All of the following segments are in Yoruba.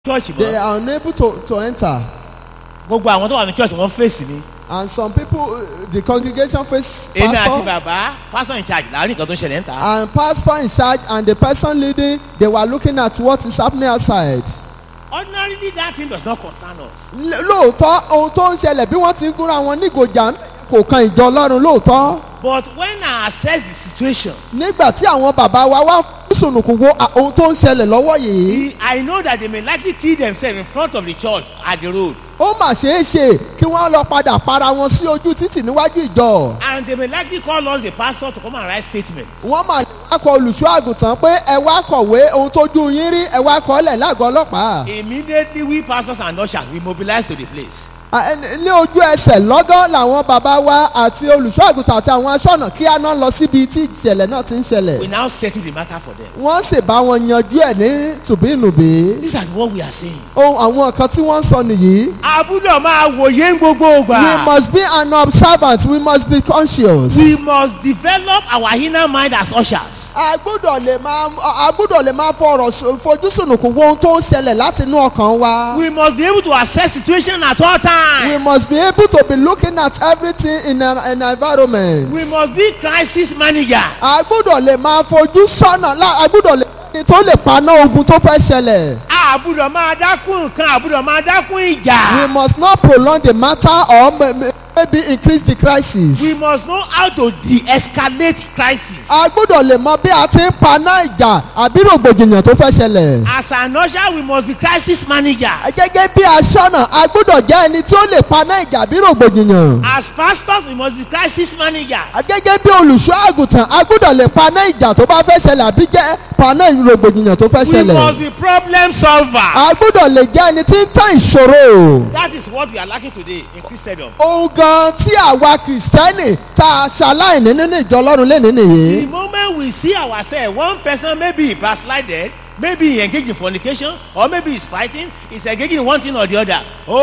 church they mọ́ are unable to to enter gbogbo àwọn tó wà ní church wọ́n fèsì mi and some people uh, the congregation face èmi àti pastor bàbá pastor in charge láàrin nǹkan tó ń ṣẹlẹ̀ ń ta and pastor in charge and the person leading they were looking at what is happening outside. ordinarily that thing does not concern us L- lóòótọ́ ohun tó ń ṣẹlẹ̀ bí wọ́n ti ń gúnra wọn nígòjà kò kan ìjọ ọlọ́run lóòótọ́ but when I assess the situation nígbà tí àwọn bàbá wa wá sùnùkùn wo à- ohun tó ń ṣẹlẹ̀ lọ́wọ́ yìí I know that they may likely kill themselves in front of the church at the road ó mà ṣeé ṣe kí wọ́n lọ padà para wọn sí ojú títì níwájú ìjọ and they may likely call us the pastor to come and write statement wọ́n mà wá kọ olùṣọ́ àgùntàn pé ẹ wá kọ̀wé ohun tójú yín rí ẹ wá kọ́lẹ̀ lágọ̀ọ́ ọlọ́pàá immediately we pastors and ushers we mobilize to the place À, ẹ- ní ojú ẹsẹ̀ lọ́gán làwọn bàbá wa àti olùṣọ́ àgùntàn àti àwọn aṣọ́nà kí á náà lọ síbi tí ìṣẹ̀lẹ̀ náà ti ń ṣẹlẹ̀ we now settle the matter for them wọ́n sì bá wọn yanjú ẹ̀ ní tùbínùbí these are what we are saying. ohun àwọn nǹkan tí wọ́n ń sọ nìyí. àbúdọ̀ máa wòye ń gbogbo we ògbà. must be an observant we must be conscious. we must develop our inner mind as ushers. a gbọ́dọ̀ lè máa a gbọ́dọ̀ lè máa fọ̀rọ̀ sọ- fojú sùnùkùn wo ohun tó ń ṣẹlẹ̀ láti inú ọkàn wa. we must be able to assess situation at all we times. must be able to be looking at everything in an, an environment. we must be crisis manager. a gbọ́dọ̀ lè máa fojú sọ́nà lá- a gbọ́dọ̀ lè ní tó lè paná ogun tó fẹ́ ṣẹlẹ̀. àbúdọ̀ máa dákún nǹkan àbúdọ̀ máa dákún we ìjà. must not prolong the matter or may- may- maybe increase the crisis. we must know how to de-escalate crisis. a gbọ́dọ̀ lè mọ bí a ti ń paná ìjà àbí rògbòdìyàn tó fẹ́ ṣẹlẹ̀. as an usher we must be crisis manager. gẹ́gẹ́ bí aṣọ́nà a gbọ́dọ̀ jẹ́ ẹni tí ó lè paná ìjà bí rògbòdìyàn. as pastors we must be crisis manager. gẹ́gẹ́ bí olùṣọ́ àgùntàn a gbọ́dọ̀ lè paná ìjà tó bá fẹ́ ṣẹlẹ̀ àbí jẹ́ paná rògbòdìyàn tó fẹ́ we must ṣẹlẹ̀. be problem solver. a gbọ́dọ̀ lè jẹ́ ẹni tí ń tán ìṣòro. that is what we are lacking today in christendom. ohun gan tí àwa kìrìsìtẹ́nì tá a ṣaláìní nínú ìjọ ọlọ́run lé nínú the yìí. moment we see ourselves one person maybe he backslided maybe he engaged in fornication or maybe he's fighting he's engaging in one thing or the other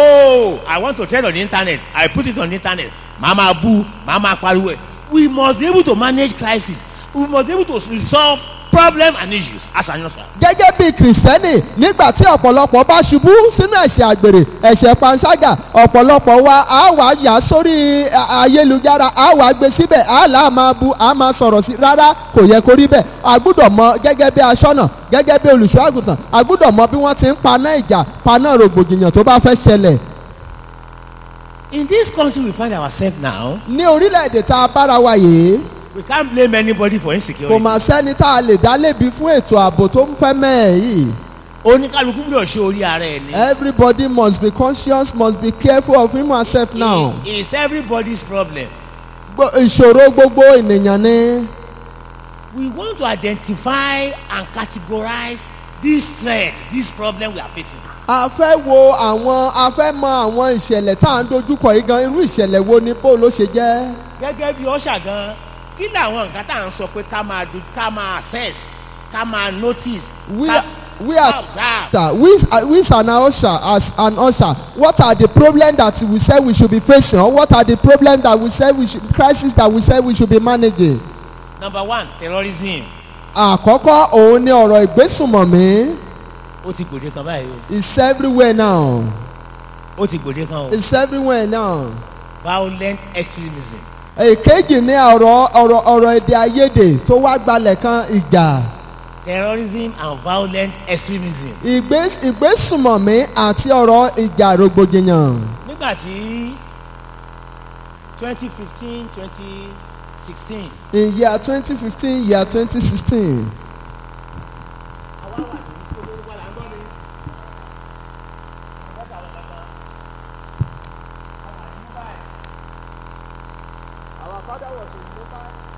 oh i want to trend on the internet i put it on the internet mama bu mama pariwo we must be able to manage crisis we must be able to resolve problem and issues as an usher. gẹ́gẹ́ bí kìrìsìtẹ́nì nígbà tí ọ̀pọ̀lọpọ̀ bá ṣubú sínú ẹ̀ṣẹ̀ àgbèrè ẹ̀ṣẹ̀ panṣágà ọ̀pọ̀lọpọ̀ wa á wà yà sórí a- ayélujára á wà gbé síbẹ̀ á là á máa bu á máa sọ̀rọ̀ sí rárá kò yẹ kó rí bẹ́ẹ̀ a gbúdọ̀ mọ gẹ́gẹ́ bí aṣọ́nà gẹ́gẹ́ bí olùṣọ́ àgùntàn a gbúdọ̀ mọ bí wọ́n ti ń paná ìjà paná rògbòdìyàn tó bá fẹ́ ṣẹlẹ̀ in this country we find ourselves now ní orílẹ̀-èdè tá a bára wa yìí we can't blame anybody for kò insecurity. mà sẹ́ni tá a lè dá lébi fún ètò ààbò tó ń fẹ́ mẹ́ẹ̀ yìí oníkálukú gbúdọ̀ ṣe orí ara ẹ̀ ni. everybody must be conscious must be careful of him and herself now. It is everybody's problem. Gbo- ìṣòro gbogbo ènìyàn ni we want to identify and categorize this threat this problem we are facing. a fẹ́ wo àwọn a fẹ́ mọ àwọn ìṣẹ̀lẹ̀ tá à ń dojúkọ yìí gan irú ìṣẹ̀lẹ̀ wo ni bó ló ṣe jẹ́. gẹ́gẹ́ bí ọ̀ṣà gan kí làwọn nǹkan tá à ń sọ pé ká máa do ká máa assess ká máa notice we ká we are observe. ta we uh, we as an usher as an usher what are the problems that we say we should be facing or what are the problems that we say we should crisis that we say we should be managing. number one terrorism àkọ́kọ́ òun ni ọ̀rọ̀ ìgbésùnmọ̀mí ó ti gbòde kan báyìí o it's everywhere now ó ti gbòde kan o it's everywhere now. violent extremism èkejì ní ọ̀rọ̀ ọ̀rọ̀ ọ̀rọ̀ èdè àìyedè tó wá gbalẹ̀ kan ìjà terrorism and violent extremism. ìgbés ìgbésùmọ̀mí àti ọ̀rọ̀ ìjà rògbòdìyàn. nígbà tí twenty fifteen twenty sixteen in year twenty fifteen year twenty sixteen our father was in mobile